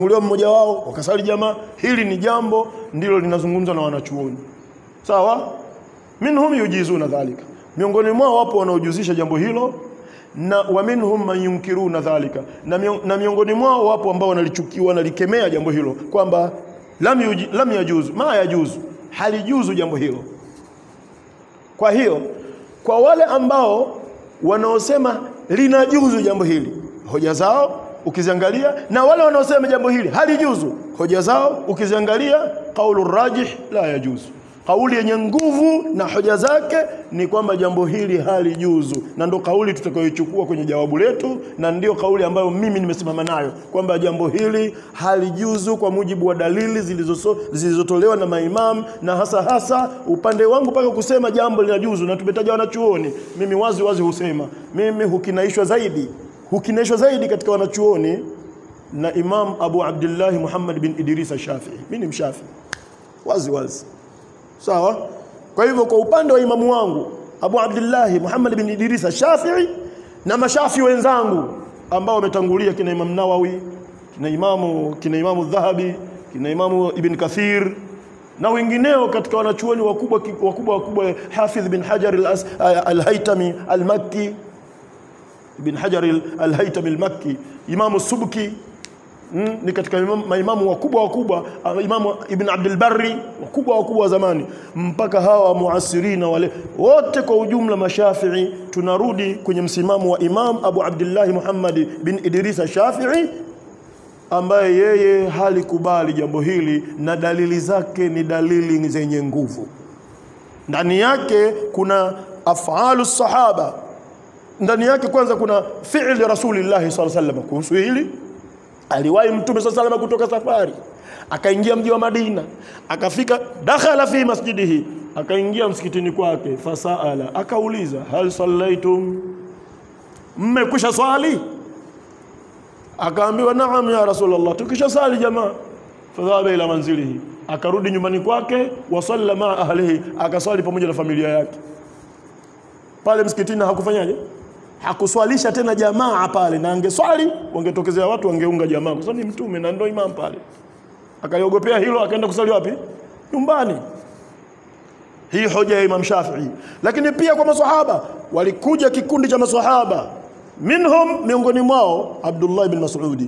uliwa mmoja wao wakasali jamaa. Hili ni jambo ndilo linazungumzwa na wanachuoni, sawa. Minhum yujizuna dhalika, miongoni mwao wapo wanaojuzisha jambo hilo, na wa minhum man yunkiruna dhalika, na, mion, na miongoni mwao wapo ambao wanalichukia wanalikemea jambo hilo kwamba lam, yuji, lam yajuzu ma yajuzu, halijuzu jambo hilo. Kwa hiyo kwa wale ambao wanaosema linajuzu jambo hili, hoja zao ukiziangalia, na wale wanaosema jambo hili halijuzu, hoja zao ukiziangalia, qaulu rajih la yajuzu, kauli yenye nguvu na hoja zake ni kwamba jambo hili halijuzu, na ndo kauli tutakayoichukua kwenye jawabu letu, na ndio kauli ambayo mimi nimesimama nayo kwamba jambo hili halijuzu kwa mujibu wa dalili zilizoso- zilizotolewa na maimamu, na hasa hasa upande wangu mpaka kusema jambo linajuzu, na tumetaja wanachuoni. Mimi wazi wazi husema mimi hukinaishwa zaidi, hukinaishwa zaidi katika wanachuoni na Imam Abu Abdillahi Muhammad bin Idris Shafii. Mimi ni mshafi wazi wazi sawa kwa hivyo kwa upande wa imamu wangu Abu Abdillahi Muhammad bin Idris Shafii na mashafi wenzangu ambao wametangulia kina Imam Nawawi kina Imamu kina Imamu Dhahabi kina Imamu Ibn Kathir na wengineo katika wanachuoni wakubwa wakubwa wakubwa Hafidh bin Hajar al-As- al-Haytami al-Makki Ibn Hajar al-Haytami al-Makki Imamu Subki Mm, ni katika imam- maimamu wakubwa wakubwa ah, imamu Ibn Abdul Barri wakubwa wakubwa wa zamani mpaka hawa muasirina wale wote kwa ujumla mashafii tunarudi kwenye msimamo wa Imam Abu Abdullah Muhammad bin Idris Shafii ambaye yeye halikubali jambo hili na dalili zake ni dalili zenye nguvu ndani yake kuna afalu sahaba ndani yake kwanza kuna fi'li rasulillahi sallallahu alaihi wasallam kuhusu hili aliwahi mtume saa salama kutoka safari akaingia mji wa Madina akafika dakhala fi masjidihi akaingia msikitini kwake fasaala akauliza hal sallaitum mmekwisha swali akaambiwa naam ya rasulullah tukisha sali jamaa fadhaba ila manzilihi akarudi nyumbani kwake wasalla maa ahlihi akaswali pamoja na familia yake pale msikitini hakufanyaje hakuswalisha tena jamaa pale, na angeswali wangetokezea watu wangeunga jamaa, kwa sababu ni mtume na ndio imam pale. Akaliogopea hilo, akaenda kusali wapi? Nyumbani. Hii hoja ya Imam Shafii. Lakini pia kwa maswahaba, walikuja kikundi cha maswahaba, minhum, miongoni mwao Abdullah ibn Mas'udi,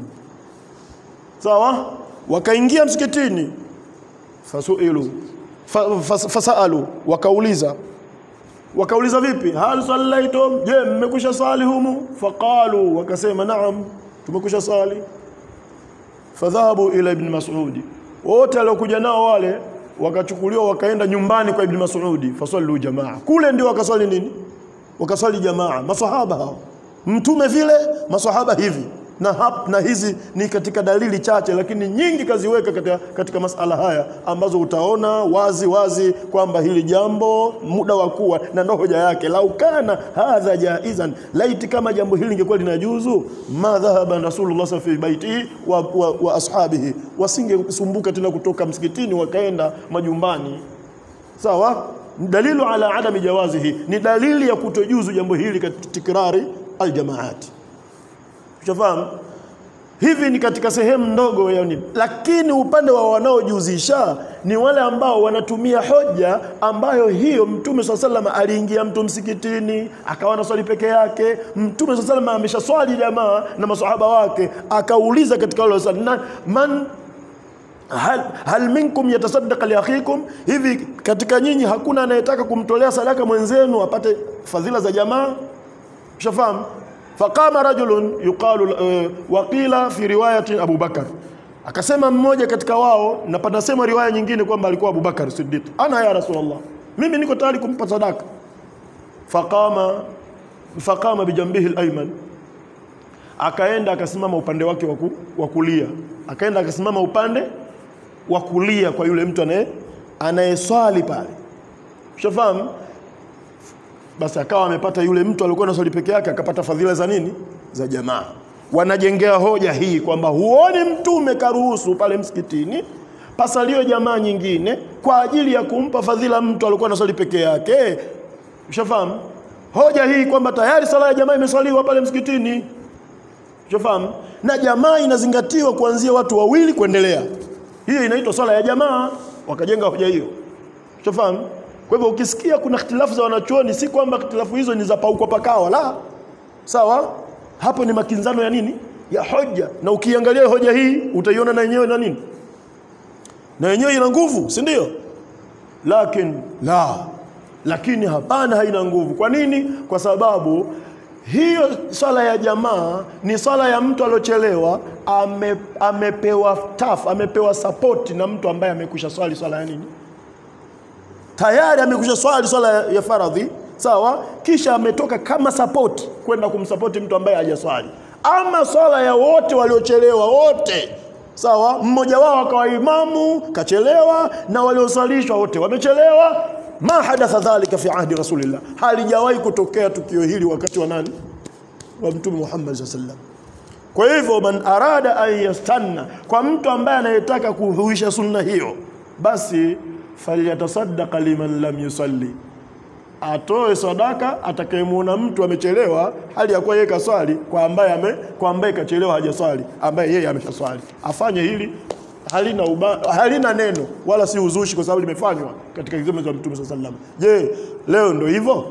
sawa, wakaingia msikitini, fasuilu fa, fas, fasalu, wakauliza wakauliza vipi hal sallaitum je mmekwisha sali humu faqalu wakasema naam tumekwisha sali fadhahabu ila ibn mas'udi wote waliokuja nao wale wakachukuliwa wakaenda nyumbani kwa ibn mas'udi fasallu jamaa kule ndio wakaswali nini wakaswali jamaa maswahaba hao mtume vile maswahaba hivi na, hap, na hizi ni katika dalili chache lakini nyingi kaziweka katika, katika masala haya ambazo utaona wazi wazi kwamba hili jambo muda wa kuwa na ndo hoja yake lau kana hadha jaizan laiti kama jambo hili lingekuwa linajuzu ma dhahaba rasulullah sa fi baitihi wa, wa, wa ashabihi wasingesumbuka tena kutoka msikitini wakaenda majumbani sawa dalilu ala adami jawazihi ni dalili ya kutojuzu jambo hili katika tikrari aljamaati Ushafahamu? Hivi ni katika sehemu ndogo ya nini, lakini upande wa wanaojuzisha ni wale ambao wanatumia hoja ambayo hiyo Mtume swalla sallam aliingia mtu msikitini akawa na swali peke yake. Mtume swalla sallam amesha swali jamaa na masahaba wake, akauliza katika wale swali na man hal, hal minkum yatasaddaqa li akhikum, hivi katika nyinyi hakuna anayetaka kumtolea sadaka mwenzenu apate fadhila za jamaa? Ushafahamu? faqama rajulun yuqalu uh, waqila fi riwayati Abu Bakar, akasema mmoja katika wao, na panasema riwaya nyingine kwamba alikuwa Abu Bakar Siddiq, ana ya Rasulullah, mimi niko tayari kumpa sadaka. Faqama faqama bijambihi al-ayman, akaenda akasimama upande wake wa kulia, akaenda akasimama upande wa kulia kwa yule mtu anaye anayeswali pale, ushafahamu basi akawa amepata yule mtu alikuwa na swali peke yake akapata fadhila za nini za jamaa wanajengea hoja hii kwamba huoni mtume karuhusu pale msikitini pasalio jamaa nyingine kwa ajili ya kumpa fadhila mtu alikuwa na swali peke yake ushafahamu hoja hii kwamba tayari sala ya jamaa imeswaliwa pale msikitini Unafahamu? Na jamaa inazingatiwa kuanzia watu wawili kuendelea. Hiyo inaitwa swala ya jamaa, wakajenga hoja hiyo. Unafahamu? Kwa hivyo ukisikia kuna ikhtilafu za wanachuoni, si kwamba ikhtilafu hizo ni za paukwa pakawa, la. Sawa? Hapo ni makinzano ya nini? Ya hoja. Na ukiangalia hoja hii utaiona na yenyewe na nini? Na yenyewe ina nguvu, si ndio? Lakini la, lakini hapana, haina nguvu. Kwa nini? Kwa sababu hiyo swala ya jamaa ni swala ya mtu aliochelewa, ame, amepewa taf, amepewa sapoti na mtu ambaye amekwisha swali swala ya nini, tayari amekwisha swali swala ya faradhi, sawa, kisha ametoka kama sapoti kwenda kumsapoti mtu ambaye hajaswali. Ama swala ya wote waliochelewa wote sawa, mmoja wao akawa imamu kachelewa, na waliosalishwa wote wamechelewa. Ma hadatha dhalika fi ahdi rasulillah, halijawahi kutokea tukio hili wakati wa nani? Wa Mtume Muhammad sallallahu alaihi wasallam. Kwa hivyo man arada an yastanna, kwa mtu ambaye anayetaka kuhuisha sunna hiyo, basi falyatasaddaqa liman lam yusalli, atoe sadaka atakayemuona mtu amechelewa hali ya kuwa yeye kaswali, kwa ambaye ame, kwa ambaye kachelewa hajaswali, ambaye yeye ameshaswali, afanye hili halina, uba, halina neno wala si uzushi, kwa sababu limefanywa katika zama za Mtume sallallahu alaihi wasallam. Je, leo ndio hivyo?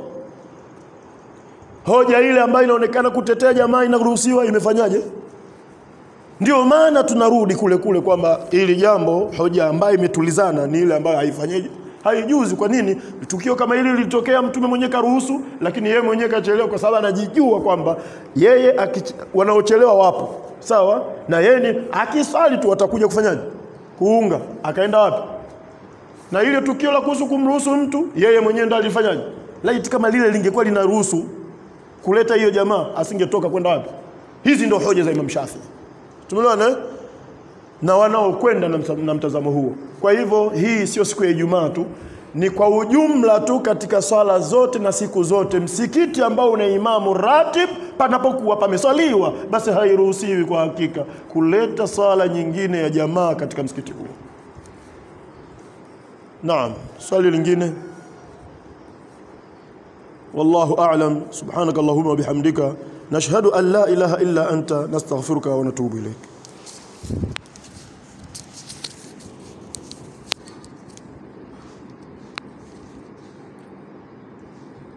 Hoja ile ambayo inaonekana kutetea jamaa inaruhusiwa, imefanyaje? Ndio maana tunarudi kule kule kwamba ili jambo, hoja ambayo imetulizana ni ile ambayo haifanyeje, haijuzi. Kwa nini? Tukio kama hili lilitokea, mtume mwenyewe karuhusu, lakini yeye mwenyewe kachelewa, kwa sababu anajijua kwamba yeye akich... wanaochelewa wapo sawa, na yeye ni akiswali tu watakuja kufanyaje? Kuunga. Akaenda wapi? Na ile tukio la kuhusu kumruhusu mtu, yeye mwenyewe ndo alifanyaje? Laiti kama lile lingekuwa linaruhusu kuleta hiyo jamaa, asingetoka kwenda wapi? Hizi ndo hoja za Imam Shafi. Tumeelewana eh? na wanaokwenda na, msa- na mtazamo huo. Kwa hivyo hii sio siku ya Ijumaa tu, ni kwa ujumla tu katika swala zote na siku zote. Msikiti ambao una imamu ratib, panapokuwa pameswaliwa, basi hairuhusiwi kwa hakika kuleta swala nyingine ya jamaa katika msikiti huo. Naam, swali lingine. Wallahu a'lam. Subhanaka Allahumma wa bihamdika nashhadu an la ilaha illa anta nastaghfiruka wa natubu ilayk.